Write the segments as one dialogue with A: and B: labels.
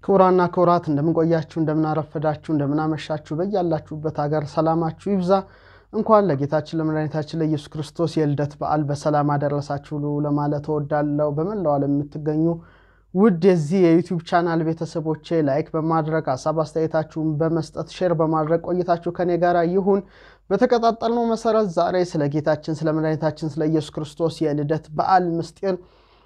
A: ክቡራና ክቡራት እንደምንቆያችሁ፣ እንደምናረፈዳችሁ፣ እንደምናመሻችሁ በያላችሁበት ሀገር ሰላማችሁ ይብዛ። እንኳን ለጌታችን ለመድኃኒታችን ለኢየሱስ ክርስቶስ የልደት በዓል በሰላም አደረሳችሁ ለማለት እወዳለሁ። በመላው ዓለም የምትገኙ ውድ የዚህ የዩቲዩብ ቻናል ቤተሰቦቼ ላይክ በማድረግ ሀሳብ አስተያየታችሁን በመስጠት ሼር በማድረግ ቆይታችሁ ከኔ ጋር ይሁን። በተቀጣጠልነው መሰረት ዛሬ ስለ ጌታችን ስለ መድኃኒታችን ስለ ኢየሱስ ክርስቶስ የልደት በዓል ምስጢር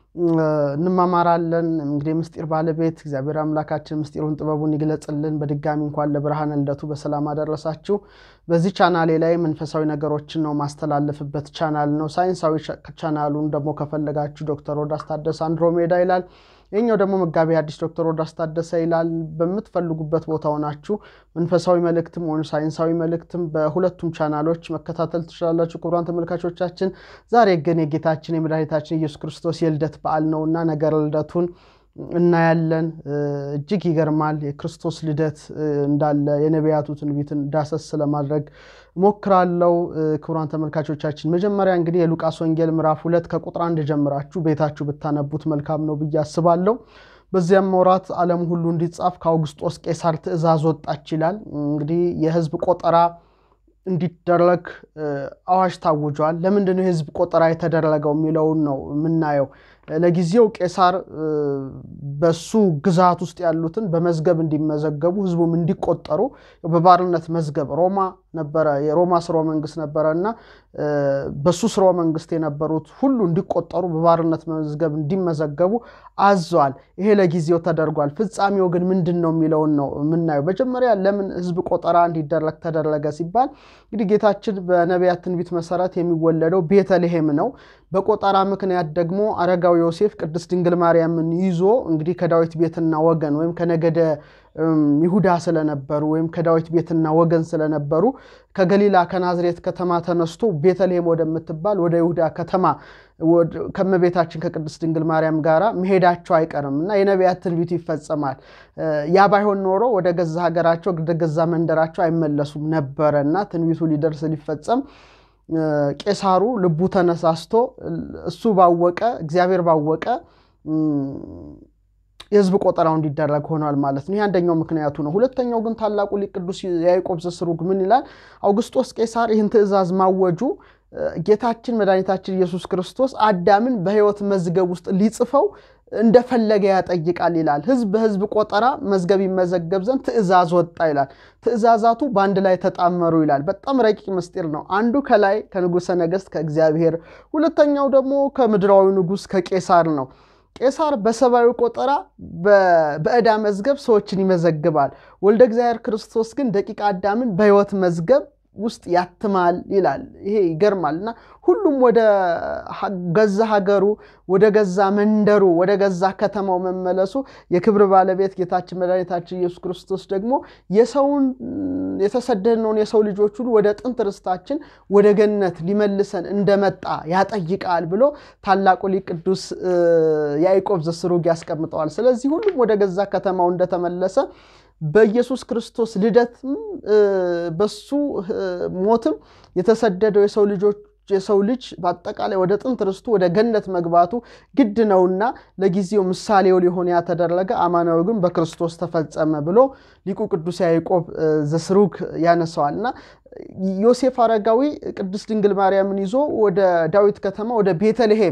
A: እንማማራለን። እንግዲህ ምስጢር ባለቤት እግዚአብሔር አምላካችን ምስጢሩን ጥበቡን ይግለጽልን። በድጋሚ እንኳን ለብርሃነ ልደቱ በሰላም አደረሳችሁ። በዚህ ቻናሌ ላይ መንፈሳዊ ነገሮችን ነው ማስተላለፍበት ቻናል ነው። ሳይንሳዊ ቻናሉን ደግሞ ከፈለጋችሁ ዶክተር ሮዳስ ታደሰ አንድሮሜዳ ይላል። ይህኛው ደግሞ መጋቢ አዲስ ዶክተር ሮዳስ ታደሰ ይላል። በምትፈልጉበት ቦታ ሆናችሁ መንፈሳዊ መልእክትም ሆኑ ሳይንሳዊ መልእክትም በሁለቱም ቻናሎች መከታተል ትችላላችሁ። ክቡራን ተመልካቾቻችን ዛሬ ግን የጌታችን የመድኃኒታችን ኢየሱስ ክርስቶስ የልደት በዓል ነውና ነገረ ልደቱን እናያለን። እጅግ ይገርማል። የክርስቶስ ልደት እንዳለ የነቢያቱ ትንቢትን ዳሰስ ለማድረግ ሞክራለው። ክቡራን ተመልካቾቻችን መጀመሪያ እንግዲህ የሉቃስ ወንጌል ምዕራፍ ሁለት ከቁጥር አንድ ጀምራችሁ ቤታችሁ ብታነቡት መልካም ነው ብዬ አስባለሁ። በዚያም ወራት ዓለም ሁሉ እንዲጻፍ ከአውግስጦስ ቄሳር ትእዛዝ ወጣች ይላል። እንግዲህ የሕዝብ ቆጠራ እንዲደረግ አዋጅ ታውጇል። ለምንድነው የሕዝብ ቆጠራ የተደረገው የሚለውን ነው የምናየው። ለጊዜው ቄሳር በሱ ግዛት ውስጥ ያሉትን በመዝገብ እንዲመዘገቡ ህዝቡም እንዲቆጠሩ በባርነት መዝገብ ሮማ ነበረ፣ የሮማ ስርወ መንግስት ነበረ እና በሱ ስርወ መንግስት የነበሩት ሁሉ እንዲቆጠሩ በባርነት መዝገብ እንዲመዘገቡ አዟል። ይሄ ለጊዜው ተደርጓል። ፍጻሜው ግን ምንድን ነው የሚለውን ነው የምናየው። መጀመሪያ ለምን ህዝብ ቆጠራ እንዲደረግ ተደረገ ሲባል እንግዲህ ጌታችን በነቢያት ትንቢት መሰረት የሚወለደው ቤተልሔም ነው። በቆጠራ ምክንያት ደግሞ አረጋዊ ዮሴፍ ቅድስት ድንግል ማርያምን ይዞ እንግዲህ ከዳዊት ቤትና ወገን ወይም ከነገደ ይሁዳ ስለነበሩ ወይም ከዳዊት ቤትና ወገን ስለነበሩ ከገሊላ ከናዝሬት ከተማ ተነስቶ ቤተልሔም ወደምትባል ወደ ይሁዳ ከተማ ከመቤታችን ከቅድስት ድንግል ማርያም ጋር መሄዳቸው አይቀርም እና የነቢያት ትንቢቱ ይፈጸማል። ያ ባይሆን ኖሮ ወደ ገዛ ሀገራቸው ወደ ገዛ መንደራቸው አይመለሱም ነበረ እና ትንቢቱ ሊደርስ ሊፈጸም ቄሳሩ ልቡ ተነሳስቶ እሱ ባወቀ እግዚአብሔር ባወቀ የሕዝብ ቆጠራው እንዲደረግ ሆኗል ማለት ነው። ይህ አንደኛው ምክንያቱ ነው። ሁለተኛው ግን ታላቁ ሊቅ ቅዱስ ያዕቆብ ዘስሩግ ምን ይላል? አውግስጦስ ቄሳር ይህን ትእዛዝ ማወጁ ጌታችን መድኃኒታችን ኢየሱስ ክርስቶስ አዳምን በሕይወት መዝገብ ውስጥ ሊጽፈው እንደፈለገ ያጠይቃል ይላል። ሕዝብ በሕዝብ ቆጠራ መዝገብ ይመዘገብ ዘንድ ትእዛዝ ወጣ ይላል። ትእዛዛቱ በአንድ ላይ ተጣመሩ ይላል። በጣም ረቂቅ ምስጢር ነው። አንዱ ከላይ ከንጉሠ ነገሥት ከእግዚአብሔር፣ ሁለተኛው ደግሞ ከምድራዊ ንጉሥ ከቄሳር ነው። ቄሳር በሰብአዊ ቆጠራ በዕዳ መዝገብ ሰዎችን ይመዘግባል። ወልደ እግዚአብሔር ክርስቶስ ግን ደቂቀ አዳምን በሕይወት መዝገብ ውስጥ ያትማል ይላል። ይሄ ይገርማል። እና ሁሉም ወደ ገዛ ሀገሩ፣ ወደ ገዛ መንደሩ፣ ወደ ገዛ ከተማው መመለሱ የክብር ባለቤት ጌታችን መድኃኒታችን ኢየሱስ ክርስቶስ ደግሞ የሰውን የተሰደድነውን የሰው ልጆች ሁሉ ወደ ጥንት ርስታችን ወደ ገነት ሊመልሰን እንደመጣ ያጠይቃል ብሎ ታላቁ ሊቅ ቅዱስ ያዕቆብ ዘስሩግ ያስቀምጠዋል። ስለዚህ ሁሉም ወደ ገዛ ከተማው እንደተመለሰ በኢየሱስ ክርስቶስ ልደትም በሱ ሞትም የተሰደደው የሰው ልጆች የሰው ልጅ በአጠቃላይ ወደ ጥንት ርስቱ ወደ ገነት መግባቱ ግድ ነውና ለጊዜው ምሳሌው ሊሆን ያተደረገ አማናዊ ግን በክርስቶስ ተፈጸመ ብሎ ሊቁ ቅዱስ ያዕቆብ ዘስሩግ ያነሰዋል እና ዮሴፍ አረጋዊ ቅድስት ድንግል ማርያምን ይዞ ወደ ዳዊት ከተማ ወደ ቤተልሔም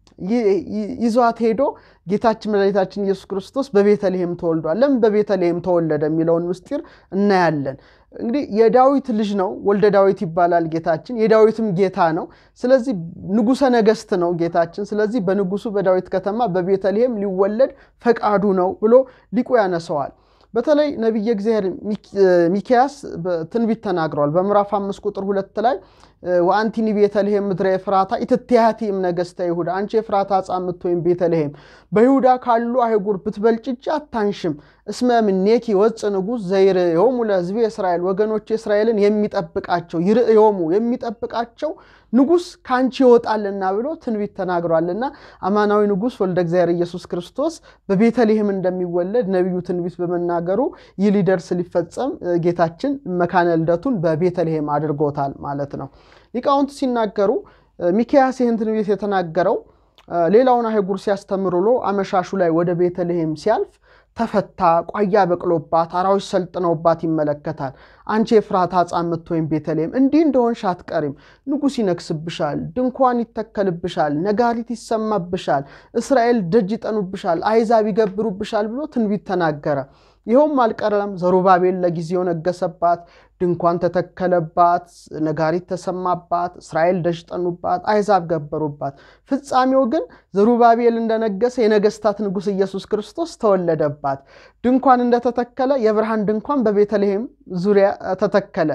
A: ይዟት ሄዶ ጌታችን መድኃኒታችን ኢየሱስ ክርስቶስ በቤተልሔም ተወልዷል። ለምን በቤተልሔም ተወለደ የሚለውን ምስጢር እናያለን። እንግዲህ የዳዊት ልጅ ነው፣ ወልደ ዳዊት ይባላል ጌታችን። የዳዊትም ጌታ ነው። ስለዚህ ንጉሠ ነገሥት ነው ጌታችን። ስለዚህ በንጉሱ በዳዊት ከተማ በቤተልሔም ሊወለድ ፈቃዱ ነው ብሎ ሊቁ ያነሰዋል። በተለይ ነቢየ እግዚአብሔር ሚክያስ ትንቢት ተናግረዋል። በምዕራፍ አምስት ቁጥር ሁለት ላይ ወአንቲኒ ቤተልሔም ምድረ ኤፍራታ ኢትትያቲ እምነገሥተ ይሁዳ፣ አንቺ የፍራታ ዕፃ የምትወይም ቤተልሔም በይሁዳ ካሉ አይጉር ብትበልጭ እጅ አታንሽም። እስመ እምኔኪ ወፅእ ንጉሥ ዘይርእዮሙ ለሕዝቤ እስራኤል፣ ወገኖች እስራኤልን የሚጠብቃቸው ይርእዮሙ የሚጠብቃቸው ንጉሥ ከአንቺ ይወጣልና ብሎ ትንቢት ተናግሯልና አማናዊ ንጉሥ ወልደ እግዚአብሔር ኢየሱስ ክርስቶስ በቤተልሔም እንደሚወለድ ነቢዩ ትንቢት በመናገሩ ይህ ሊደርስ ሊፈጸም ጌታችን መካነ ልደቱን በቤተልሔም አድርጎታል ማለት ነው። ሊቃውንት ሲናገሩ ሚክያስ ይህን ትንቢት የተናገረው ሌላውን አህጉር ሲያስተምር ውሎ አመሻሹ ላይ ወደ ቤተልሔም ሲያልፍ ተፈታ፣ ቋያ በቅሎባት፣ አራዊት ሰልጥነውባት ይመለከታል። አንቺ የኤፍራታ ሕፃን የምትወይም ቤተልሔም እንዲህ እንደሆንሽ አትቀሪም። ንጉሥ ይነግስብሻል፣ ድንኳን ይተከልብሻል፣ ነጋሪት ይሰማብሻል፣ እስራኤል ደጅ ይጠኑብሻል፣ አሕዛብ ይገብሩብሻል ብሎ ትንቢት ተናገረ። ይኸውም አልቀረም። ዘሩባቤል ለጊዜው ነገሰባት፣ ድንኳን ተተከለባት፣ ነጋሪት ተሰማባት፣ እስራኤል ደጅ ጠኑባት፣ አሕዛብ ገበሩባት። ፍጻሜው ግን ዘሩባቤል እንደነገሰ የነገስታት ንጉሥ ኢየሱስ ክርስቶስ ተወለደባት። ድንኳን እንደተተከለ የብርሃን ድንኳን በቤተልሔም ዙሪያ ተተከለ።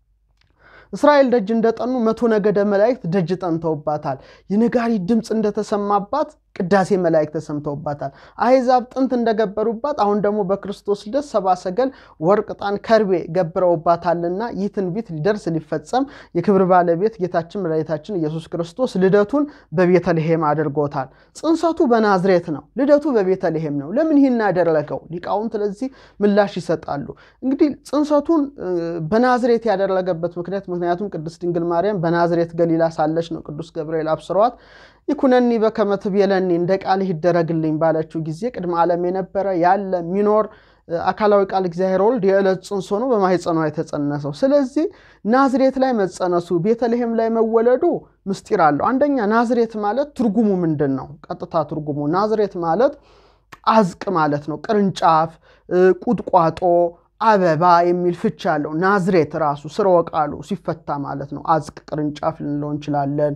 A: እስራኤል ደጅ እንደጠኑ መቶ ነገደ መላእክት ደጅ ጠንተውባታል። የነጋሪት ድምፅ እንደተሰማባት ቅዳሴ መላእክት ተሰምተውባታል። አሕዛብ ጥንት እንደገበሩባት አሁን ደግሞ በክርስቶስ ልደት ሰብአ ሰገል ወርቅ፣ ዕጣን፣ ከርቤ ገብረውባታልና ይህ ትንቢት ሊደርስ ሊፈጸም የክብር ባለቤት ጌታችን መድኃኒታችን ኢየሱስ ክርስቶስ ልደቱን በቤተልሔም አድርጎታል። ጽንሰቱ በናዝሬት ነው፣ ልደቱ በቤተልሔም ነው። ለምን ይህን ያደረገው? ሊቃውንት ለዚህ ምላሽ ይሰጣሉ። እንግዲህ ጽንሰቱን በናዝሬት ያደረገበት ምክንያት ምክንያቱም ቅድስት ድንግል ማርያም በናዝሬት ገሊላ ሳለች ነው ቅዱስ ገብርኤል አብስሯት ይኩነኒ በከመ ትቤለኒ እንደ ቃልህ ይደረግልኝ ባለችው ጊዜ ቅድመ ዓለም የነበረ ያለ ሚኖር አካላዊ ቃል እግዚአብሔር ወልድ የዕለት ጽንስ ሆኖ በማኅፀኗ የተጸነሰው። ስለዚህ ናዝሬት ላይ መጸነሱ ቤተልሔም ላይ መወለዱ ምስጢር አለው። አንደኛ ናዝሬት ማለት ትርጉሙ ምንድን ነው? ቀጥታ ትርጉሙ ናዝሬት ማለት አዝቅ ማለት ነው። ቅርንጫፍ፣ ቁጥቋጦ አበባ የሚል ፍቻ አለው። ናዝሬት ራሱ ስርወ ቃሉ ሲፈታ ማለት ነው። አዝቅ ቅርንጫፍ ልንለው እንችላለን።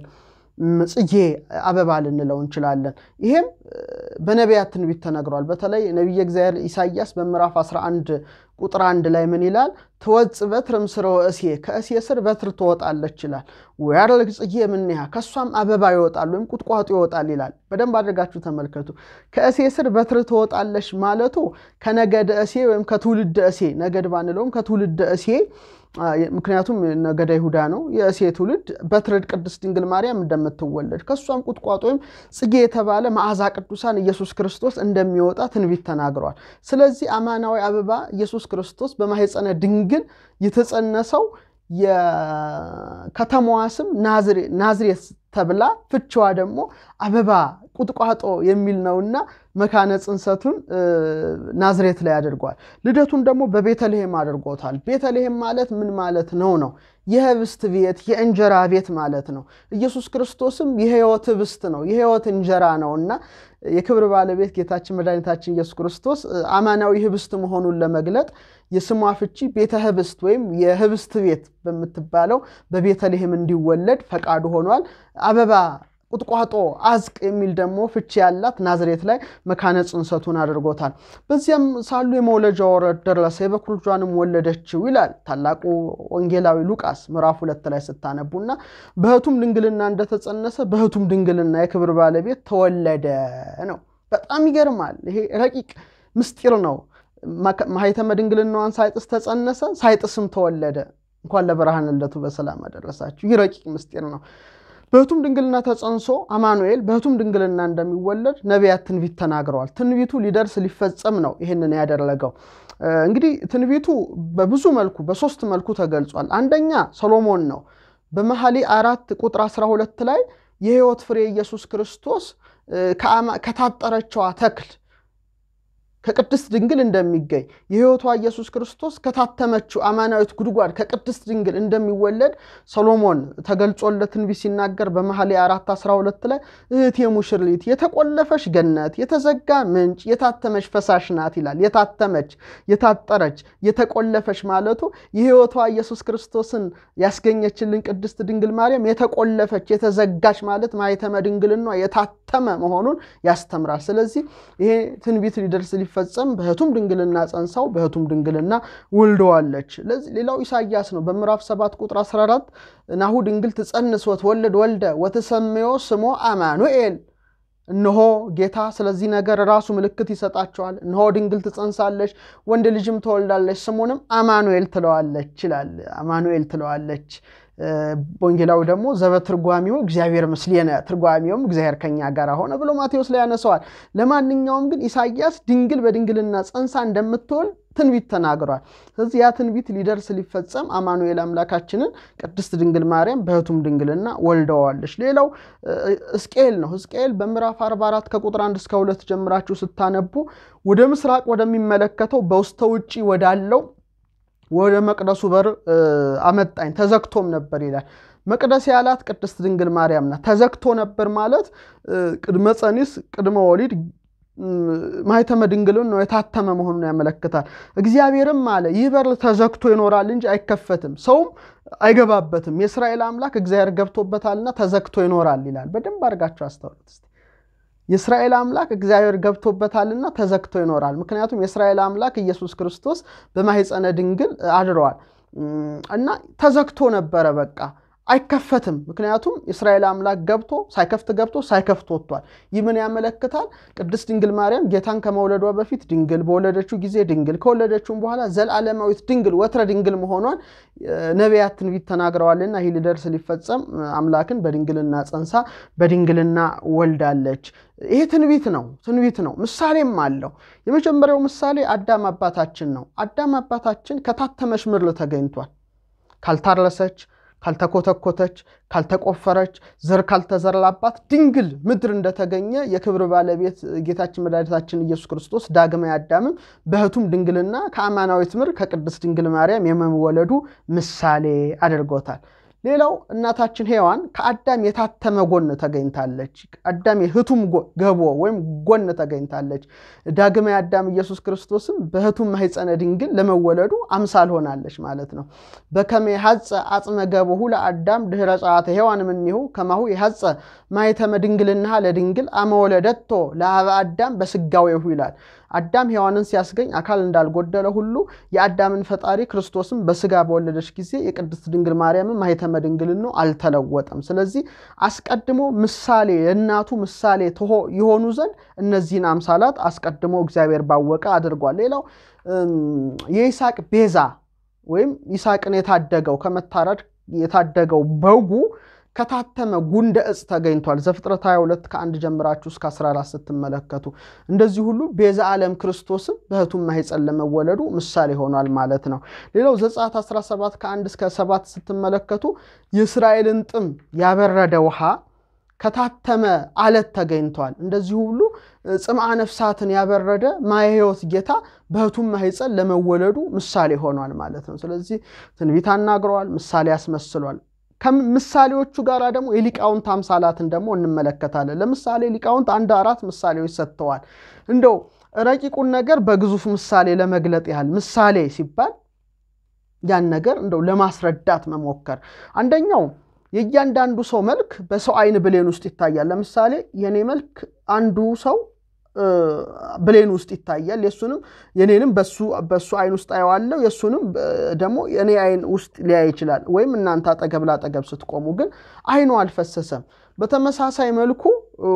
A: ጽጌ አበባ ልንለው እንችላለን። ይሄም በነቢያት ትንቢት ተነግሯል። በተለይ ነቢየ እግዚአብሔር ኢሳይያስ በምዕራፍ 11 ቁጥር አንድ ላይ ምን ይላል? ትወጽእ በትር እምሥረ ወእሴ ከእሴ ስር በትር ትወጣለች ይላል። ወያርልቅ ጽጌ እምኔሃ ከእሷም አበባ ይወጣል ወይም ቁጥቋጦ ይወጣል ይላል። በደንብ አድርጋችሁ ተመልከቱ። ከእሴ ስር በትር ትወጣለች ማለቱ ከነገደ እሴ ወይም ከትውልደ እሴ ነገድ ባንለውም ከትውልደ እሴ ምክንያቱም ነገደ ይሁዳ ነው። የእሴ ትውልድ በትርድ ቅድስት ድንግል ማርያም እንደምትወለድ ከእሷም ቁጥቋጦ ወይም ጽጌ የተባለ መዓዛ ቅዱሳን ኢየሱስ ክርስቶስ እንደሚወጣ ትንቢት ተናግረዋል። ስለዚህ አማናዊ አበባ ኢየሱስ ክርስቶስ በማኅፀነ ድንግል የተጸነሰው የከተማዋ ስም ናዝሬት ተብላ ፍችዋ ደግሞ አበባ ቁጥቋጦ የሚል ነውና መካነ ጽንሰቱን ናዝሬት ላይ አድርጓል። ልደቱን ደግሞ በቤተልሔም አድርጎታል። ቤተልሔም ማለት ምን ማለት ነው ነው? የህብስት ቤት የእንጀራ ቤት ማለት ነው። ኢየሱስ ክርስቶስም የሕይወት ህብስት ነው፣ የሕይወት እንጀራ ነው እና የክብር ባለቤት ጌታችን መድኃኒታችን ኢየሱስ ክርስቶስ አማናዊ ህብስት መሆኑን ለመግለጥ የስሟ ፍቺ ቤተ ህብስት ወይም የህብስት ቤት በምትባለው በቤተልሔም እንዲወለድ ፈቃዱ ሆኗል። አበባ ቁጥቋጦ አዝቅ የሚል ደግሞ ፍቺ ያላት ናዝሬት ላይ መካነ ጽንሰቱን አድርጎታል። በዚያም ሳሉ የመውለጃ ወራት ደረሰ፣ የበኩር ልጇንም ወለደችው ይላል ታላቁ ወንጌላዊ ሉቃስ ምዕራፍ ሁለት ላይ ስታነቡና በህቱም ድንግልና እንደተጸነሰ በህቱም ድንግልና የክብር ባለቤት ተወለደ ነው። በጣም ይገርማል። ይሄ ረቂቅ ምስጢር ነው። ማኅተመ ድንግልናዋን ሳይጥስ ተጸነሰ፣ ሳይጥስም ተወለደ። እንኳን ለብርሃነ ልደቱ በሰላም አደረሳችሁ። ይህ ረቂቅ ምስጢር ነው። በህቱም ድንግልና ተጸንሶ አማኑኤል በህቱም ድንግልና እንደሚወለድ ነቢያት ትንቢት ተናግረዋል። ትንቢቱ ሊደርስ ሊፈጸም ነው ይህንን ያደረገው። እንግዲህ ትንቢቱ በብዙ መልኩ በሶስት መልኩ ተገልጿል። አንደኛ ሰሎሞን ነው። በመኃልየ አራት ቁጥር 12 ላይ የሕይወት ፍሬ ኢየሱስ ክርስቶስ ከታጠረችዋ ተክል ከቅድስት ድንግል እንደሚገኝ የሕይወቷ ኢየሱስ ክርስቶስ ከታተመችው አማናዊት ጉድጓድ ከቅድስት ድንግል እንደሚወለድ ሰሎሞን ተገልጾለት ትንቢት ሲናገር በመኃልየ አራት 12 ላይ እህቴ ሙሽሪት የተቆለፈች ገነት የተዘጋ ምንጭ የታተመች ፈሳሽ ናት ይላል። የታተመች የታጠረች የተቆለፈች ማለቱ የሕይወቷ ኢየሱስ ክርስቶስን ያስገኘችልን ቅድስት ድንግል ማርያም የተቆለፈች የተዘጋች ማለት ማኅተመ ድንግልና የታተመ መሆኑን ያስተምራል። ስለዚህ ይሄ ትንቢት ሊደርስ ፈጸም በህቱም ድንግልና ጸንሳው በህቱም ድንግልና ወልደዋለች። ሌላው ኢሳያስ ነው። በምዕራፍ 7 ቁጥር 14 ናሁ ድንግል ትጸንስ ወትወልድ ወልደ ወትሰምዮ ስሞ አማኑኤል። እነሆ ጌታ ስለዚህ ነገር ራሱ ምልክት ይሰጣቸዋል። እነሆ ድንግል ትጸንሳለች፣ ወንድ ልጅም ትወልዳለች፣ ስሙንም አማኑኤል ትለዋለች ይላል። አማኑኤል ትለዋለች። ወንጌላዊ ደግሞ ዘበትርጓሚው እግዚአብሔር ምስሌነ ትርጓሚውም እግዚአብሔር ከኛ ጋር ሆነ ብሎ ማቴዎስ ላይ ያነሰዋል። ለማንኛውም ግን ኢሳያስ ድንግል በድንግልና ጸንሳ እንደምትወልድ ትንቢት ተናግሯል። ስለዚህ ያ ትንቢት ሊደርስ ሊፈጸም አማኑኤል አምላካችንን ቅድስት ድንግል ማርያም በሕቱም ድንግልና ወልደዋለች። ሌላው ሕዝቅኤል ነው። ሕዝቅኤል በምዕራፍ 44 ከቁጥር 1 እስከ 2 ጀምራችሁ ስታነቡ ወደ ምስራቅ ወደሚመለከተው በውስተ ውጪ ወዳለው ወደ መቅደሱ በር አመጣኝ፣ ተዘግቶም ነበር ይላል። መቅደስ ያላት ቅድስት ድንግል ማርያም ናት። ተዘግቶ ነበር ማለት ቅድመ ጸኒስ ቅድመ ወሊድ ማኅተመ ድንግልን ነው የታተመ መሆኑን ያመለክታል። እግዚአብሔርም አለ ይህ በር ተዘግቶ ይኖራል እንጂ አይከፈትም፣ ሰውም አይገባበትም። የእስራኤል አምላክ እግዚአብሔር ገብቶበታልና ተዘግቶ ይኖራል ይላል። በደንብ አድርጋችሁ አስተውሉት። የእስራኤል አምላክ እግዚአብሔር ገብቶበታልና ተዘግቶ ይኖራል። ምክንያቱም የእስራኤል አምላክ ኢየሱስ ክርስቶስ በማኅፀነ ድንግል አድረዋል እና ተዘግቶ ነበረ በቃ አይከፈትም። ምክንያቱም የእስራኤል አምላክ ገብቶ ሳይከፍት ገብቶ ሳይከፍት ወጥቷል። ይህ ምን ያመለክታል? ቅድስት ድንግል ማርያም ጌታን ከመውለዷ በፊት ድንግል፣ በወለደችው ጊዜ ድንግል፣ ከወለደችውም በኋላ ዘላለማዊት ድንግል ወትረ ድንግል መሆኗን ነቢያት ትንቢት ተናግረዋልና ይህ ሊደርስ ሊፈጸም አምላክን በድንግልና ጸንሳ በድንግልና ወልዳለች። ይሄ ትንቢት ነው፣ ትንቢት ነው። ምሳሌም አለው። የመጀመሪያው ምሳሌ አዳም አባታችን ነው። አዳም አባታችን ከታተመች ምድር ተገኝቷል። ካልታረሰች ካልተኮተኮተች ካልተቆፈረች ዘር ካልተዘራባት ድንግል ምድር እንደተገኘ የክብር ባለቤት ጌታችን መድኃኒታችን ኢየሱስ ክርስቶስ ዳግማዊ አዳምም በሕቱም ድንግልና ከአማናዊት ምድር ከቅድስት ድንግል ማርያም የመወለዱ ምሳሌ አድርጎታል። ሌላው እናታችን ሔዋን ከአዳም የታተመ ጎን ተገኝታለች። አዳም የሕቱም ገቦ ወይም ጎን ተገኝታለች። ዳግማዊ አዳም ኢየሱስ ክርስቶስም በሕቱም ማኅፀነ ድንግል ለመወለዱ አምሳል ሆናለች ማለት ነው። በከመ የሐፀ አጽመ ገቦሁ ለአዳም ድኅረ ጸአተ ሔዋን እምኔሁ ከማሁ የሐፀ ማኅተመ ድንግልና ለድንግል አመወለደቶ ለአበ አዳም በስጋዌሁ ይላል። አዳም ሔዋንን ሲያስገኝ አካል እንዳልጎደለ ሁሉ የአዳምን ፈጣሪ ክርስቶስም በስጋ በወለደች ጊዜ የቅድስት ድንግል ማርያምን ማኅተመ ድንግልና አልተለወጠም። ስለዚህ አስቀድሞ ምሳሌ የእናቱ ምሳሌ የሆኑ ዘንድ እነዚህን አምሳላት አስቀድሞ እግዚአብሔር ባወቀ አድርጓል። ሌላው የይስሐቅ ቤዛ ወይም ይስሐቅን የታደገው ከመታረድ የታደገው በጉ ከታተመ ጉንደ ዕፅ ተገኝቷል። ዘፍጥረት 22 ከአንድ ጀምራችሁ እስከ 14 ስትመለከቱ እንደዚህ ሁሉ ቤዛ ዓለም ክርስቶስም በሕቱም ማኅፀን ለመወለዱ ምሳሌ ሆኗል ማለት ነው። ሌላው ዘጸአት 17 ከአንድ እስከ 7 ስትመለከቱ የእስራኤልን ጥም ያበረደ ውሃ ከታተመ አለት ተገኝቷል። እንደዚህ ሁሉ ጽምአ ነፍሳትን ያበረደ ማየ ሕይወት ጌታ በሕቱም ማኅፀን ለመወለዱ ምሳሌ ሆኗል ማለት ነው። ስለዚህ ትንቢት አናግረዋል፣ ምሳሌ ያስመስሏል። ከምሳሌዎቹ ጋር ደግሞ የሊቃውንት አምሳላትን ደግሞ እንመለከታለን። ለምሳሌ ሊቃውንት አንድ አራት ምሳሌዎች ሰጥተዋል። እንደው ረቂቁን ነገር በግዙፍ ምሳሌ ለመግለጥ ያህል ምሳሌ ሲባል ያን ነገር እንደው ለማስረዳት መሞከር አንደኛው የእያንዳንዱ ሰው መልክ በሰው ዓይን ብሌን ውስጥ ይታያል። ለምሳሌ የኔ መልክ አንዱ ሰው ብሌን ውስጥ ይታያል። የሱንም የኔንም በሱ ዓይን ውስጥ አየዋለሁ። የሱንም ደግሞ የኔ ዓይን ውስጥ ሊያይ ይችላል። ወይም እናንተ አጠገብ ላጠገብ ስትቆሙ ግን ዓይኑ አልፈሰሰም። በተመሳሳይ መልኩ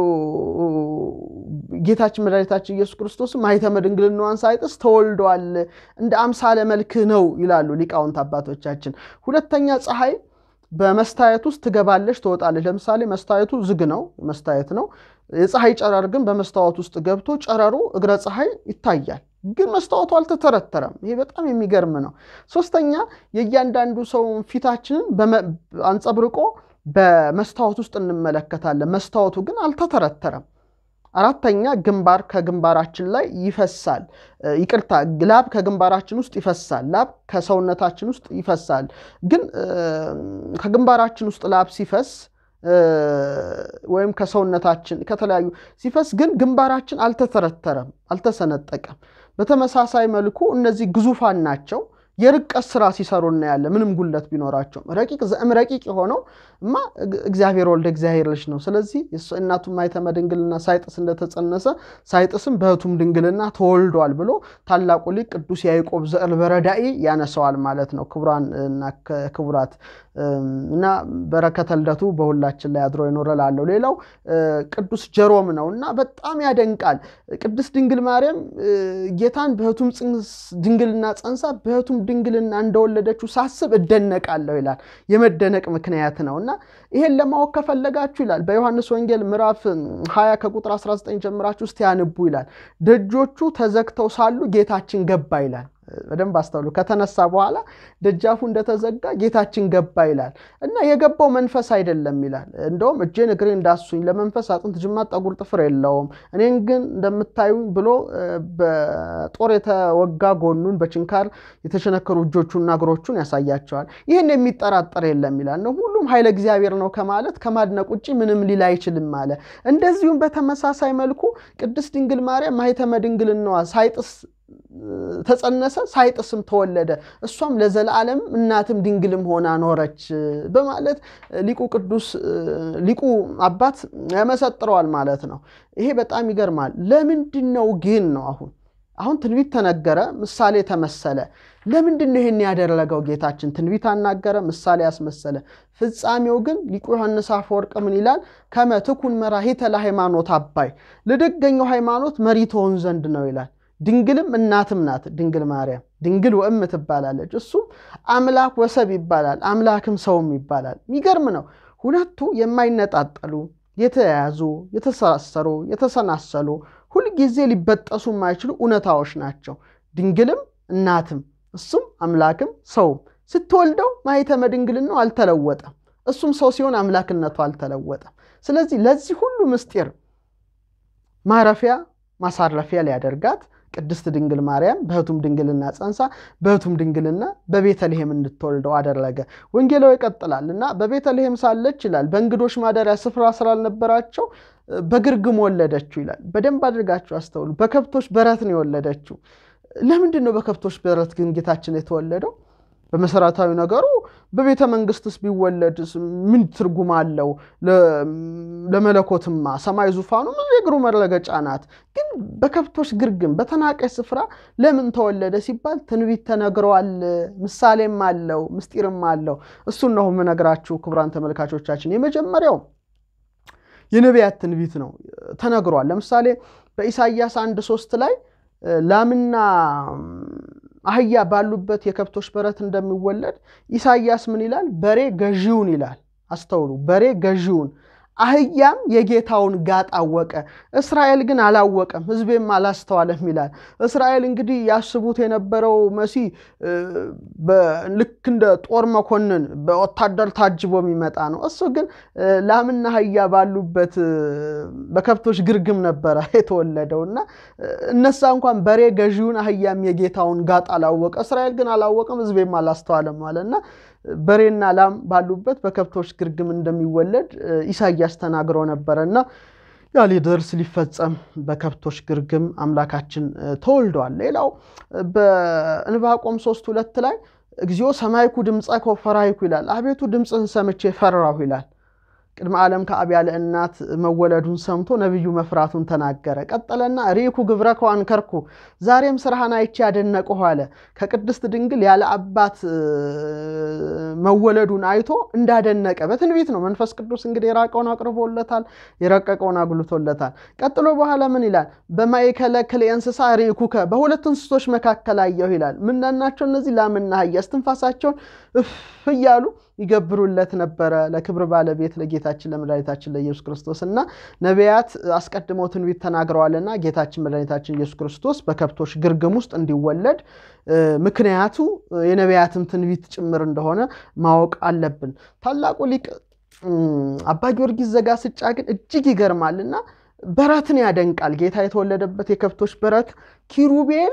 A: ጌታችን መድኃኒታችን ኢየሱስ ክርስቶስ ማኅተመ ድንግልናዋን ሳይጥስ ተወልዷል፣ እንደ አምሳለ መልክህ ነው ይላሉ ሊቃውንት አባቶቻችን። ሁለተኛ ፀሐይ በመስታየት ውስጥ ትገባለች፣ ትወጣለች። ለምሳሌ መስታየቱ ዝግ ነው፣ መስታየት ነው። የፀሐይ ጨረር ግን በመስታወት ውስጥ ገብቶ ጨረሩ እግረ ፀሐይ ይታያል፣ ግን መስታወቱ አልተተረተረም። ይሄ በጣም የሚገርም ነው። ሶስተኛ የእያንዳንዱ ሰው ፊታችንን አንጸብርቆ በመስታወት ውስጥ እንመለከታለን። መስታወቱ ግን አልተተረተረም። አራተኛ ግንባር ከግንባራችን ላይ ይፈሳል። ይቅርታ ላብ ከግንባራችን ውስጥ ይፈሳል። ላብ ከሰውነታችን ውስጥ ይፈሳል። ግን ከግንባራችን ውስጥ ላብ ሲፈስ ወይም ከሰውነታችን ከተለያዩ ሲፈስ ግን ግንባራችን አልተተረተረም፣ አልተሰነጠቀም። በተመሳሳይ መልኩ እነዚህ ግዙፋን ናቸው። የርቀት ስራ ሲሰሩ እናያለን። ምንም ጉለት ቢኖራቸውም ረቂቅ ዘእም ረቂቅ የሆነው እማ እግዚአብሔር ወልደ እግዚአብሔር ልጅ ነው። ስለዚህ እናቱም ማኅተመ ድንግልና ሳይጥስ እንደተጸነሰ ሳይጥስም በሕቱም ድንግልና ተወልዷል ብሎ ታላቁ ሊቅ ቅዱስ ያዕቆብ ዘእልበረዳኢ ያነሰዋል ማለት ነው። ክቡራን እና ክቡራት እና በረከተ ልደቱ በሁላችን ላይ አድሮ ይኖረ ላለው። ሌላው ቅዱስ ጀሮም ነው እና በጣም ያደንቃል። ቅድስት ድንግል ማርያም ጌታን በሕቱም ድንግልና ጸንሳ በሕቱም ድንግልና እንደወለደችው ሳስብ እደነቃለሁ ይላል። የመደነቅ ምክንያት ነው እና ይሄን ለማወቅ ከፈለጋችሁ ይላል በዮሐንስ ወንጌል ምዕራፍ 20 ከቁጥር 19 ጀምራችሁ ውስጥ ያንቡ ይላል። ደጆቹ ተዘግተው ሳሉ ጌታችን ገባ ይላል። በደንብ አስተውሉ። ከተነሳ በኋላ ደጃፉ እንደተዘጋ ጌታችን ገባ ይላል እና የገባው መንፈስ አይደለም ይላል። እንደውም እጄን እግሬ እንዳሱኝ ለመንፈስ አጥንት፣ ጅማት፣ ጠጉር፣ ጥፍር የለውም እኔን ግን እንደምታዩኝ ብሎ በጦር የተወጋ ጎኑን በችንካር የተቸነከሩ እጆቹና እግሮቹን ያሳያቸዋል። ይህን የሚጠራጠር የለም ይላል ነው ሁሉም ኃይለ እግዚአብሔር ነው ከማለት ከማድነቅ ውጭ ምንም ሊል አይችልም አለ። እንደዚሁም በተመሳሳይ መልኩ ቅድስት ድንግል ማርያም ማኅተመ ድንግልናዋ ሳይጥስ ተጸነሰ ሳይጥስም ተወለደ፣ እሷም ለዘላለም እናትም ድንግልም ሆና ኖረች በማለት ሊቁ ቅዱስ ሊቁ አባት ያመሰጥረዋል ማለት ነው። ይሄ በጣም ይገርማል። ለምንድን ነው ግን ነው አሁን አሁን ትንቢት ተነገረ፣ ምሳሌ ተመሰለ። ለምንድን ነው ይህን ያደረገው ጌታችን? ትንቢት አናገረ፣ ምሳሌ ያስመሰለ። ፍጻሜው ግን ሊቁ ዮሐንስ አፈወርቅ ምን ይላል? ከመ ትኩን መራሂተ ለሃይማኖት አባይ ለደገኘው ሃይማኖት መሪ ትሆን ዘንድ ነው ይላል። ድንግልም እናትም ናት ድንግል ማርያም ድንግል ወእም ትባላለች። እሱም አምላክ ወሰብ ይባላል፣ አምላክም ሰውም ይባላል። የሚገርም ነው። ሁለቱ የማይነጣጠሉ የተያያዙ፣ የተሳሰሩ፣ የተሰናሰሉ ሁልጊዜ ሊበጠሱ የማይችሉ እውነታዎች ናቸው። ድንግልም እናትም እሱም አምላክም ሰውም። ስትወልደው ማኅተመ ድንግልናው አልተለወጠም። እሱም ሰው ሲሆን አምላክነቱ አልተለወጠም። ስለዚህ ለዚህ ሁሉ ምስጢር ማረፊያ ማሳረፊያ ሊያደርጋት ቅድስት ድንግል ማርያም በሕቱም ድንግልና ጸንሳ በሕቱም ድንግልና በቤተልሔም እንድትወልደው አደረገ። ወንጌላዊ ይቀጥላል እና በቤተልሔም ሳለች ይላል በእንግዶች ማደሪያ ስፍራ ስላልነበራቸው በግርግም ወለደችው ይላል። በደንብ አድርጋችሁ አስተውሉ። በከብቶች በረት ነው የወለደችው። ለምንድን ነው በከብቶች በረት ግን ጌታችን የተወለደው? በመሰረታዊ ነገሩ በቤተ መንግስትስ ቢወለድ ምን ትርጉም አለው? ለመለኮትማ ሰማይ ዙፋኑ የእግሩ መረገጫ ናት። ግን በከብቶች ግርግም በተናቀች ስፍራ ለምን ተወለደ ሲባል ትንቢት ተነግረዋል። ምሳሌም አለው፣ ምስጢርም አለው። እሱን ነው የምነግራችሁ ክቡራን ተመልካቾቻችን። የመጀመሪያው የነቢያት ትንቢት ነው፣ ተነግሯል። ለምሳሌ በኢሳይያስ አንድ ሶስት ላይ ላምና አህያ ባሉበት የከብቶች በረት እንደሚወለድ ኢሳይያስ ምን ይላል? በሬ ገዢውን ይላል። አስተውሉ። በሬ ገዢውን አህያም የጌታውን ጋጥ አወቀ፣ እስራኤል ግን አላወቀም፣ ሕዝቤም አላስተዋለም ይላል። እስራኤል እንግዲህ ያስቡት የነበረው መሲህ ልክ እንደ ጦር መኮንን በወታደር ታጅቦ የሚመጣ ነው። እሱ ግን ላምና አህያ ባሉበት በከብቶች ግርግም ነበረ የተወለደው እና እነሳ እንኳን በሬ ገዢውን አህያም የጌታውን ጋጥ አላወቀ፣ እስራኤል ግን አላወቀም፣ ሕዝቤም አላስተዋለም አለ እና በሬና ላም ባሉበት በከብቶች ግርግም እንደሚወለድ ኢሳያስ ተናግሮ ነበረ እና ያ ሊደርስ ሊፈጸም በከብቶች ግርግም አምላካችን ተወልደዋል። ሌላው በዕንባቆም ሶስት ሁለት ላይ እግዚኦ ሰማይኩ ድምፀከ ወፈራይኩ ይላል። አቤቱ ድምፅህን ሰምቼ ፈራሁ ይላል። ቅድመ ዓለም ከአብ ያለ እናት መወለዱን ሰምቶ ነቢዩ መፍራቱን ተናገረ። ቀጠለና ርኢኩ ግብረከ ወአንከርኩ፣ ዛሬም ስራህን አይቼ ያደነቅሁ አለ። ከቅድስት ድንግል ያለ አባት መወለዱን አይቶ እንዳደነቀ በትንቢት ነው። መንፈስ ቅዱስ እንግዲህ የራቀውን አቅርቦለታል፣ የረቀቀውን አጉልቶለታል። ቀጥሎ በኋላ ምን ይላል? በማእከለ ክልኤ እንስሳ ርኢኩከ፣ በሁለት እንስሶች መካከል አየሁ ይላል። ምናናቸው እነዚህ? ላምና አህያ እስትንፋሳቸውን እፍ እያሉ ይገብሩለት ነበረ ለክብር ባለቤት ለጌታችን ለመድኃኒታችን ለኢየሱስ ክርስቶስ እና ነቢያት አስቀድመው ትንቢት ተናግረዋልና ጌታችን መድኃኒታችን ኢየሱስ ክርስቶስ በከብቶች ግርግም ውስጥ እንዲወለድ ምክንያቱ የነቢያትም ትንቢት ጭምር እንደሆነ ማወቅ አለብን። ታላቁ ሊቅ አባ ጊዮርጊስ ዘጋስጫ ግን እጅግ ይገርማልና በረትን ያደንቃል። ጌታ የተወለደበት የከብቶች በረት ኪሩቤል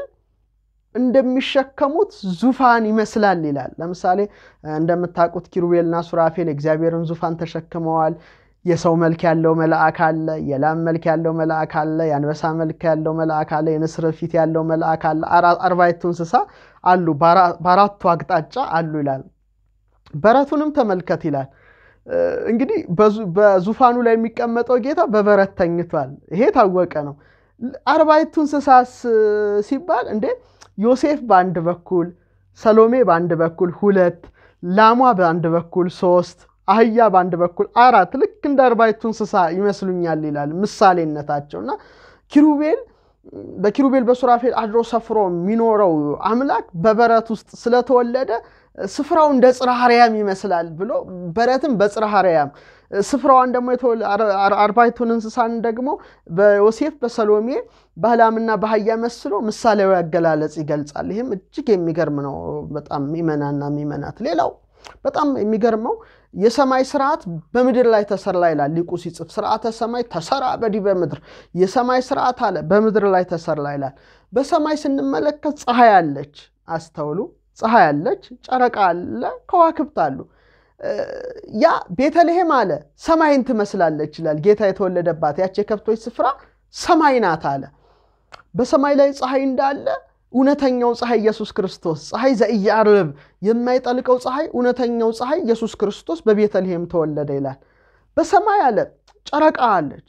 A: እንደሚሸከሙት ዙፋን ይመስላል ይላል። ለምሳሌ እንደምታውቁት ኪሩቤልና ሱራፌል የእግዚአብሔርን ዙፋን ተሸክመዋል። የሰው መልክ ያለው መልአክ አለ፣ የላም መልክ ያለው መልአክ አለ፣ የአንበሳ መልክ ያለው መልአክ አለ፣ የንስር ፊት ያለው መልአክ አለ። አርባዕቱ እንስሳ አሉ፣ በአራቱ አቅጣጫ አሉ ይላል። በረቱንም ተመልከት ይላል። እንግዲህ በዙፋኑ ላይ የሚቀመጠው ጌታ በበረት ተኝቷል። ይሄ ታወቀ ነው። አርባዕቱ እንስሳስ ሲባል እንዴ ዮሴፍ በአንድ በኩል ሰሎሜ በአንድ በኩል ሁለት፣ ላሟ በአንድ በኩል ሶስት፣ አህያ በአንድ በኩል አራት፣ ልክ እንደ አርባዕቱ እንስሳ ይመስሉኛል ይላል ምሳሌነታቸው እና ኪሩቤል በኪሩቤል በሱራፌል አድሮ ሰፍሮ የሚኖረው አምላክ በበረት ውስጥ ስለተወለደ ስፍራው እንደ ጽርሐ አርያም ይመስላል ብሎ በረትም በጽርሐ አርያም ስፍራዋን ደግሞ አርባዕቱን እንስሳን ደግሞ በዮሴፍ በሰሎሜ በሕላምና በአህያ መስሎ ምሳሌያዊ አገላለጽ ይገልጻል። ይህም እጅግ የሚገርም ነው። በጣም ሚመናና ሚመናት ሌላው በጣም የሚገርመው የሰማይ ስርዓት በምድር ላይ ተሰራ ይላል ሊቁ ሲጽፍ፣ ስርዓተ ሰማይ ተሰራ በዲበ ምድር፣ የሰማይ ስርዓት አለ በምድር ላይ ተሰራ ይላል። በሰማይ ስንመለከት ፀሐይ አለች፣ አስተውሉ። ፀሐይ አለች፣ ጨረቃ አለ፣ ከዋክብት አሉ። ያ ቤተልሔም አለ ሰማይን ትመስላለች ይላል። ጌታ የተወለደባት ያች የከብቶች ስፍራ ሰማይ ናት አለ። በሰማይ ላይ ፀሐይ እንዳለ እውነተኛው ፀሐይ ኢየሱስ ክርስቶስ ፀሐይ ዘኢያዕርብ የማይጠልቀው ፀሐይ እውነተኛው ፀሐይ ኢየሱስ ክርስቶስ በቤተልሔም ተወለደ ይላል። በሰማይ አለ ጨረቃ አለች፣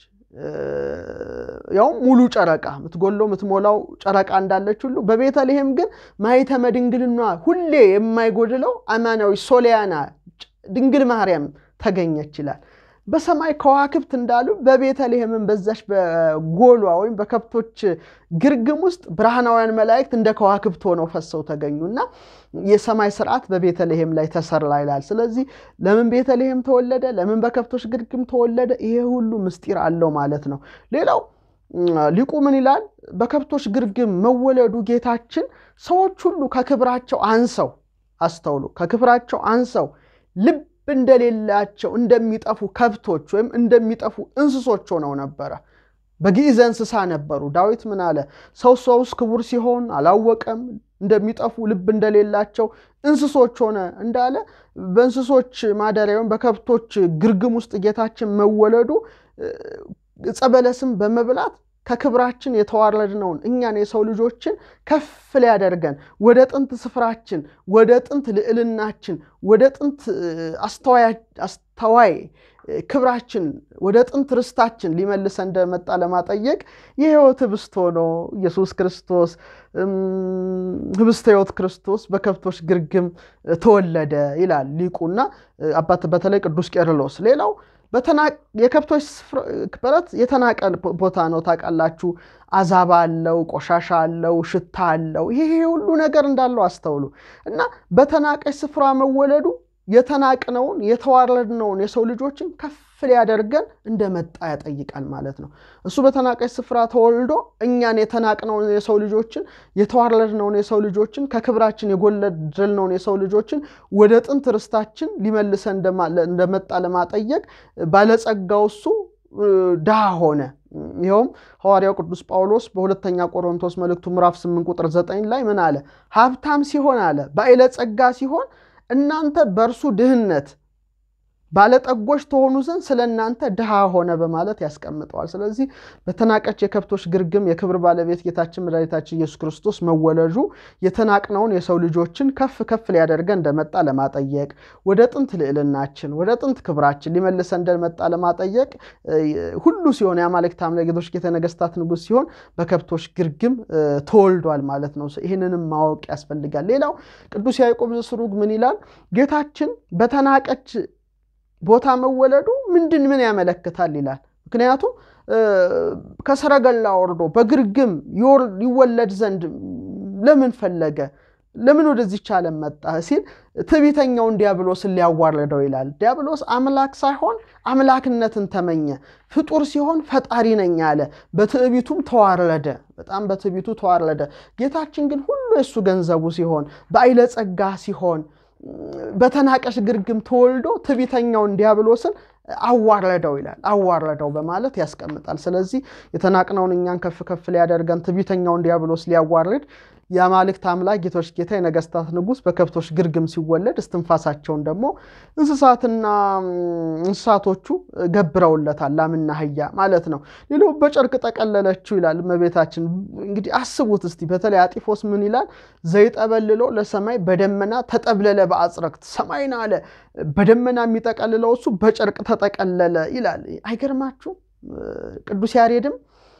A: ያውም ሙሉ ጨረቃ የምትጎለው የምትሞላው ጨረቃ እንዳለች ሁሉ በቤተልሔም ግን ማኅተመ ድንግልና ሁሌ የማይጎድለው አማናዊ ሶሊያና ድንግል ማርያም ተገኘች ይላል። በሰማይ ከዋክብት እንዳሉ በቤተልሔምን በዛች በጎሏ ወይም በከብቶች ግርግም ውስጥ ብርሃናውያን መላእክት እንደ ከዋክብት ሆነው ፈሰው ተገኙ እና የሰማይ ስርዓት በቤተልሔም ላይ ተሰራ ይላል። ስለዚህ ለምን ቤተልሔም ተወለደ? ለምን በከብቶች ግርግም ተወለደ? ይሄ ሁሉ ምስጢር አለው ማለት ነው። ሌላው ሊቁ ምን ይላል? በከብቶች ግርግም መወለዱ ጌታችን ሰዎች ሁሉ ከክብራቸው አንሰው አስተውሉ፣ ከክብራቸው አንሰው ልብ እንደሌላቸው እንደሚጠፉ ከብቶች ወይም እንደሚጠፉ እንስሶች ሆነው ነበረ። በግዕዘ እንስሳ ነበሩ። ዳዊት ምን አለ? ሰው ሰውስ ክቡር ሲሆን አላወቀም፣ እንደሚጠፉ ልብ እንደሌላቸው እንስሶች ሆነ እንዳለ በእንስሶች ማደሪያ ወይም በከብቶች ግርግም ውስጥ ጌታችን መወለዱ ዕፀ በለስም በመብላት ከክብራችን የተዋረድነውን እኛን የሰው ልጆችን ከፍ ሊያደርገን ወደ ጥንት ስፍራችን ወደ ጥንት ልዕልናችን ወደ ጥንት አስተዋይ ክብራችን ወደ ጥንት ርስታችን ሊመልሰ እንደመጣ ለማጠየቅ የሕይወት ህብስት ሆኖ ኢየሱስ ክርስቶስ ህብስተ ሕይወት ክርስቶስ በከብቶች ግርግም ተወለደ ይላል ሊቁና አባት በተለይ ቅዱስ ቄርሎስ። ሌላው የከብቶች በረት የተናቀ ቦታ ነው። ታውቃላችሁ፣ አዛባ አለው፣ ቆሻሻ አለው፣ ሽታ አለው። ይሄ ሁሉ ነገር እንዳለው አስተውሉ እና በተናቀች ስፍራ መወለዱ የተናቅነውን የተዋረድነውን የሰው ልጆችን ከፍ ሊያደርገን እንደመጣ ያጠይቃል ማለት ነው። እሱ በተናቀች ስፍራ ተወልዶ እኛን የተናቅነውን የሰው ልጆችን የተዋረድነውን የሰው ልጆችን ከክብራችን የጎደልነውን የሰው ልጆችን ወደ ጥንት ርስታችን ሊመልሰን እንደመጣ ለማጠየቅ ባለጸጋው እሱ ድሃ ሆነ። ይኸውም ሐዋርያው ቅዱስ ጳውሎስ በሁለተኛ ቆሮንቶስ መልእክቱ ምዕራፍ 8 ቁጥር 9 ላይ ምን አለ? ሀብታም ሲሆን አለ ባለጸጋ ሲሆን እናንተ በእርሱ ድህነት ባለጠጎች ተሆኑ ዘንድ ስለ እናንተ ድሃ ሆነ በማለት ያስቀምጠዋል። ስለዚህ በተናቀች የከብቶች ግርግም የክብር ባለቤት ጌታችን መድኃኒታችን ኢየሱስ ክርስቶስ መወለዱ የተናቅነውን የሰው ልጆችን ከፍ ከፍ ሊያደርገን እንደመጣ ለማጠየቅ ወደ ጥንት ልዕልናችን ወደ ጥንት ክብራችን ሊመልሰ እንደመጣ ለማጠየቅ ሁሉ ሲሆን የአማልክት አምላክ ጌቶች ጌታ ነገሥታት ንጉሥ ሲሆን በከብቶች ግርግም ተወልዷል ማለት ነው። ይህንንም ማወቅ ያስፈልጋል። ሌላው ቅዱስ ያዕቆብ ዘስሩግ ምን ይላል? ጌታችን በተናቀች ቦታ መወለዱ ምንድን ምን ያመለክታል ይላል። ምክንያቱም ከሰረገላ ወርዶ በግርግም ይወለድ ዘንድ ለምን ፈለገ? ለምን ወደዚች ዓለም መጣ ሲል ትዕቢተኛውን ዲያብሎስን ሊያዋርደው ይላል። ዲያብሎስ አምላክ ሳይሆን አምላክነትን ተመኘ። ፍጡር ሲሆን ፈጣሪ ነኝ አለ። በትዕቢቱም ተዋረደ። በጣም በትዕቢቱ ተዋረደ። ጌታችን ግን ሁሉ የእሱ ገንዘቡ ሲሆን በአይለ ጸጋ ሲሆን በተናቀሽ ግርግም ተወልዶ ትዕቢተኛውን ዲያብሎስን አዋረደው ይላል። አዋረደው በማለት ያስቀምጣል። ስለዚህ የተናቅነውን እኛን ከፍ ከፍ ሊያደርገን ትዕቢተኛውን ዲያብሎስ ሊያዋርድ የአማልክት አምላክ ጌቶች ጌታ የነገስታት ንጉሥ በከብቶች ግርግም ሲወለድ እስትንፋሳቸውን ደግሞ እንስሳትና እንስሳቶቹ ገብረውለታል። ላምና አህያ ማለት ነው። ሌላው በጨርቅ ጠቀለለችው ይላል እመቤታችን። እንግዲህ አስቡት እስቲ። በተለይ አጢፎስ ምን ይላል? ዘይጠበልሎ ለሰማይ በደመና ተጠብለለ በአጽረክት ሰማይን አለ በደመና የሚጠቀልለው እሱ በጨርቅ ተጠቀለለ ይላል። አይገርማችሁ? ቅዱስ ያሬድም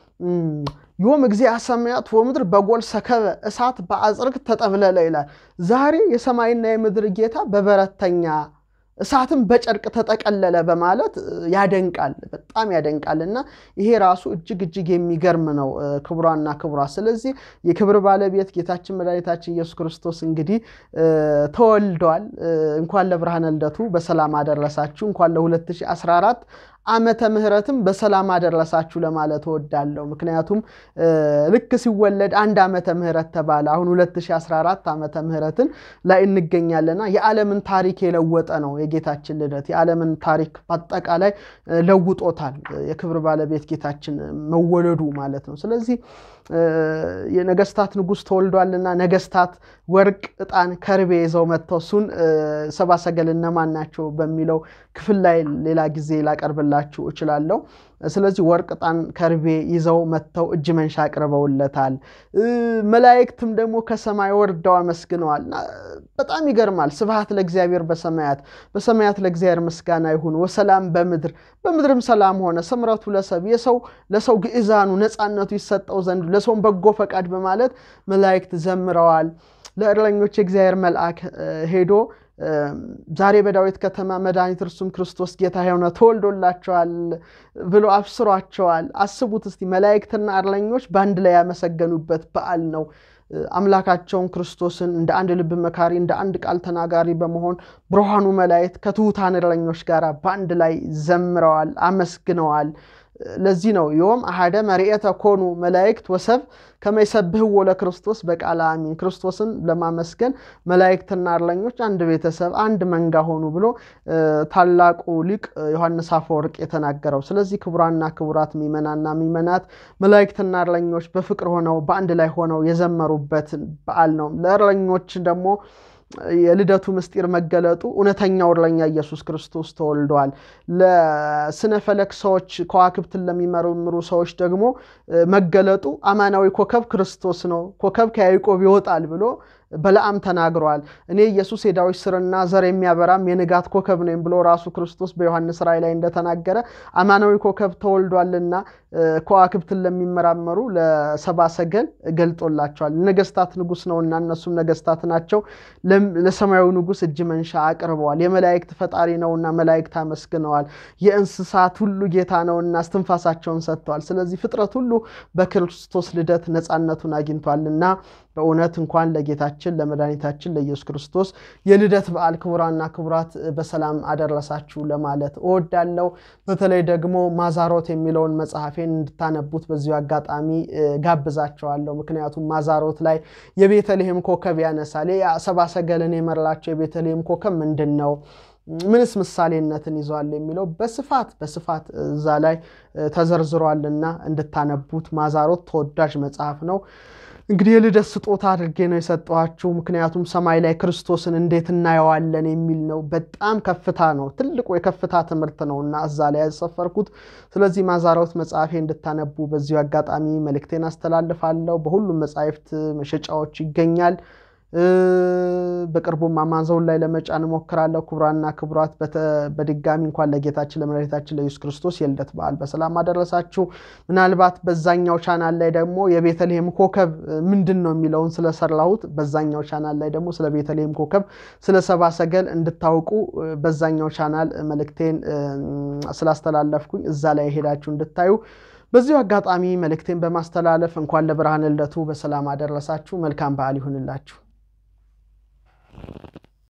A: ዮም እግዚአ ሰማያት ወምድር በጎል ሰከበ እሳት በአጽርቅ ተጠብለለ ይላል። ዛሬ የሰማይና የምድር ጌታ በበረተኛ እሳትም በጨርቅ ተጠቀለለ በማለት ያደንቃል፣ በጣም ያደንቃል። እና ይሄ ራሱ እጅግ እጅግ የሚገርም ነው። ክቡራና ክቡራት፣ ስለዚህ የክብር ባለቤት ጌታችን መድኃኒታችን ኢየሱስ ክርስቶስ እንግዲህ ተወልዷል። እንኳን ለብርሃነ ልደቱ በሰላም አደረሳችሁ። እንኳን ለ2014 ዓመተ ምሕረትም በሰላም አደረሳችሁ ለማለት እወዳለሁ። ምክንያቱም ልክ ሲወለድ አንድ ዓመተ ምሕረት ተባለ። አሁን 2014 ዓመተ ምሕረትን ላይ እንገኛለና የዓለምን ታሪክ የለወጠ ነው የጌታችን ልደት። የዓለምን ታሪክ በአጠቃላይ ለውጦታል። የክብር ባለቤት ጌታችን መወለዱ ማለት ነው። ስለዚህ የነገስታት ንጉሥ ተወልዷልና ነገስታት ወርቅ፣ ዕጣን፣ ከርቤ ይዘው መጥተው እሱን ሰብአ ሰገል እነማን ናቸው በሚለው ክፍል ላይ ሌላ ጊዜ ላቀርብላችሁ እችላለሁ። ስለዚህ ወርቅ፣ ዕጣን፣ ከርቤ ይዘው መጥተው እጅ መንሻ አቅርበውለታል። መላእክትም ደግሞ ከሰማይ ወርደው አመስግነዋል። በጣም ይገርማል። ስብሐት ለእግዚአብሔር በሰማያት በሰማያት ለእግዚአብሔር ምስጋና ይሁን፣ ወሰላም በምድር በምድርም ሰላም ሆነ፣ ስምረቱ ለሰብ የሰው ለሰው ግዕዛኑ ነፃነቱ ይሰጠው ዘንድ ለሰውም በጎ ፈቃድ በማለት መላእክት ዘምረዋል። ለእረኞች የእግዚአብሔር መልአክ ሄዶ ዛሬ በዳዊት ከተማ መድኃኒት እርሱም ክርስቶስ ጌታ የሆነ ተወልዶላቸዋል ብሎ አብስሯቸዋል። አስቡት እስቲ መላእክትና እረኞች በአንድ ላይ ያመሰገኑበት በዓል ነው። አምላካቸውን ክርስቶስን እንደ አንድ ልብ መካሪ እንደ አንድ ቃል ተናጋሪ በመሆን ብርሃኑ መላእክት ከትሑታን እረኞች ጋር በአንድ ላይ ዘምረዋል፣ አመስግነዋል። ለዚህ ነው ዮም አሐደ መርኤተ ኮኑ መላእክት ወሰብ ከመይሰብህዎ ለክርስቶስ በቃለ አሚን። ክርስቶስን ለማመስገን መላእክትና እረኞች አንድ ቤተሰብ አንድ መንጋ ሆኑ ብሎ ታላቁ ሊቅ ዮሐንስ አፈወርቅ የተናገረው። ስለዚህ ክቡራና ክቡራት ሚመናና ሚመናት መላእክትና እረኞች በፍቅር ሆነው በአንድ ላይ ሆነው የዘመሩበት በዓል ነው። ለእረኞች ደግሞ የልደቱ ምስጢር መገለጡ እውነተኛው እረኛ ኢየሱስ ክርስቶስ ተወልደዋል። ለስነ ፈለክ ሰዎች ከዋክብትን ለሚመረምሩ ሰዎች ደግሞ መገለጡ አማናዊ ኮከብ ክርስቶስ ነው። ኮከብ ከያዕቆብ ይወጣል ብሎ በለዓም ተናግሯል። እኔ ኢየሱስ የዳዊት ስርና ዘር የሚያበራም የንጋት ኮከብ ነኝ ብሎ ራሱ ክርስቶስ በዮሐንስ ራእይ ላይ እንደተናገረ አማናዊ ኮከብ ተወልዷልና ከዋክብትን ለሚመራመሩ ለሰብአ ሰገል ገልጦላቸዋል። ነገስታት ንጉሥ ነውና እነሱም ነገስታት ናቸው። ለሰማያዊ ንጉሥ እጅ መንሻ አቅርበዋል። የመላእክት ፈጣሪ ነውና መላእክት አመስግነዋል። የእንስሳት ሁሉ ጌታ ነውና እስትንፋሳቸውን ሰጥተዋል። ስለዚህ ፍጥረት ሁሉ በክርስቶስ ልደት ነፃነቱን አግኝቷልና በእውነት እንኳን ለጌታችን ለመድኃኒታችን ለኢየሱስ ክርስቶስ የልደት በዓል ክቡራና ክቡራት በሰላም አደረሳችሁ ለማለት እወዳለሁ። በተለይ ደግሞ ማዛሮት የሚለውን መጽሐፌን እንድታነቡት በዚሁ አጋጣሚ ጋብዛቸዋለሁ። ምክንያቱም ማዛሮት ላይ የቤተልሔም ኮከብ ያነሳል። ሰብአ ሰገልን የመራቸው የቤተልሔም ኮከብ ምንድን ነው? ምንስ ምሳሌነትን ይዘዋል የሚለው በስፋት በስፋት እዛ ላይ ተዘርዝሯልና እንድታነቡት ማዛሮት ተወዳጅ መጽሐፍ ነው። እንግዲህ የልደት ስጦታ አድርጌ ነው የሰጠኋችሁ። ምክንያቱም ሰማይ ላይ ክርስቶስን እንዴት እናየዋለን የሚል ነው። በጣም ከፍታ ነው፣ ትልቁ የከፍታ ትምህርት ነው እና እዛ ላይ ያሰፈርኩት። ስለዚህ ማዛሮት መጽሐፌ እንድታነቡ በዚሁ አጋጣሚ መልእክቴን አስተላልፋለሁ። በሁሉም መጽሐፍት መሸጫዎች ይገኛል። በቅርቡም አማዞን ላይ ለመጫን እሞክራለሁ። ክቡራና ክቡራት በድጋሚ እንኳን ለጌታችን ለመድኃኒታችን ለኢየሱስ ክርስቶስ የልደት በዓል በሰላም አደረሳችሁ። ምናልባት በዛኛው ቻናል ላይ ደግሞ የቤተልሔም ኮከብ ምንድን ነው የሚለውን ስለሰራሁት በዛኛው ቻናል ላይ ደግሞ ስለ ቤተልሔም ኮከብ ስለ ሰብአ ሰገል እንድታውቁ በዛኛው ቻናል መልእክቴን ስላስተላለፍኩኝ እዛ ላይ ሄዳችሁ እንድታዩ በዚሁ አጋጣሚ መልእክቴን በማስተላለፍ እንኳን ለብርሃነ ልደቱ በሰላም አደረሳችሁ። መልካም በዓል ይሁንላችሁ።